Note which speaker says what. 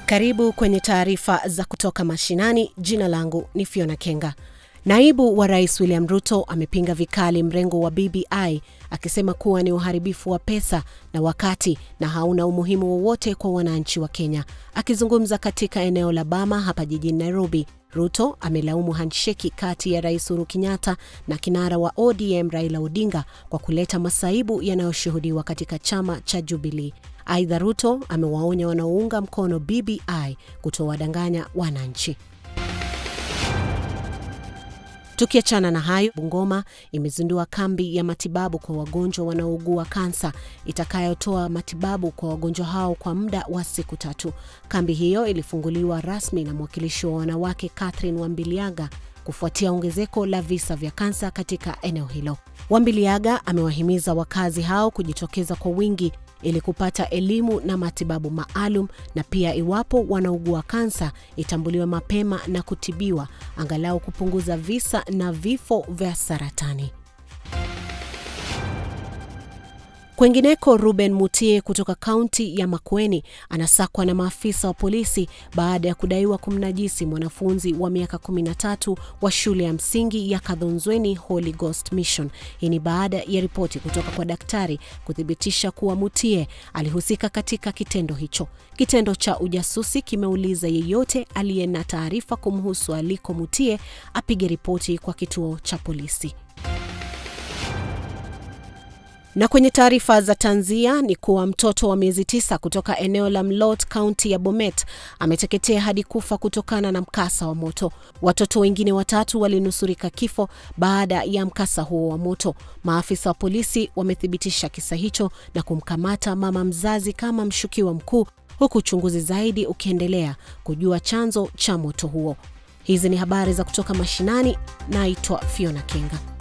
Speaker 1: Karibu kwenye taarifa za kutoka mashinani. Jina langu ni Fiona Kenga. Naibu wa Rais William Ruto amepinga vikali mrengo wa BBI akisema kuwa ni uharibifu wa pesa na wakati na hauna umuhimu wowote kwa wananchi wa Kenya. Akizungumza katika eneo la Bama hapa jijini Nairobi, Ruto amelaumu handsheki kati ya Rais Uhuru Kenyatta na kinara wa ODM Raila Odinga kwa kuleta masaibu yanayoshuhudiwa katika chama cha Jubilee. Aidha, Ruto amewaonya wanaounga mkono BBI kutowadanganya wananchi. Tukiachana na hayo, Bungoma imezindua kambi ya matibabu kwa wagonjwa wanaougua kansa itakayotoa matibabu kwa wagonjwa hao kwa muda wa siku tatu. Kambi hiyo ilifunguliwa rasmi na mwakilishi wa wanawake Catherine Wambiliaga kufuatia ongezeko la visa vya kansa katika eneo hilo. Wambiliaga amewahimiza wakazi hao kujitokeza kwa wingi ili kupata elimu na matibabu maalum na pia iwapo wanaugua kansa itambuliwe mapema na kutibiwa angalau kupunguza visa na vifo vya saratani. Kwengineko, Ruben Mutie kutoka kaunti ya Makueni anasakwa na maafisa wa polisi baada ya kudaiwa kumnajisi mwanafunzi wa miaka 13 wa shule ya msingi ya Kadhonzweni Holy Ghost Mission. Hii ni baada ya ripoti kutoka kwa daktari kuthibitisha kuwa Mutie alihusika katika kitendo hicho. Kitendo cha ujasusi kimeuliza yeyote aliye na taarifa kumhusu aliko Mutie apige ripoti kwa kituo cha polisi. Na kwenye taarifa za tanzia ni kuwa mtoto wa miezi tisa kutoka eneo la Mlot, kaunti ya Bomet ameteketea hadi kufa kutokana na mkasa wa moto. Watoto wengine watatu walinusurika kifo baada ya mkasa huo wa moto. Maafisa wa polisi wamethibitisha kisa hicho na kumkamata mama mzazi kama mshukiwa mkuu, huku uchunguzi zaidi ukiendelea kujua chanzo cha moto huo. Hizi ni habari za kutoka mashinani. Naitwa Fiona Kenga.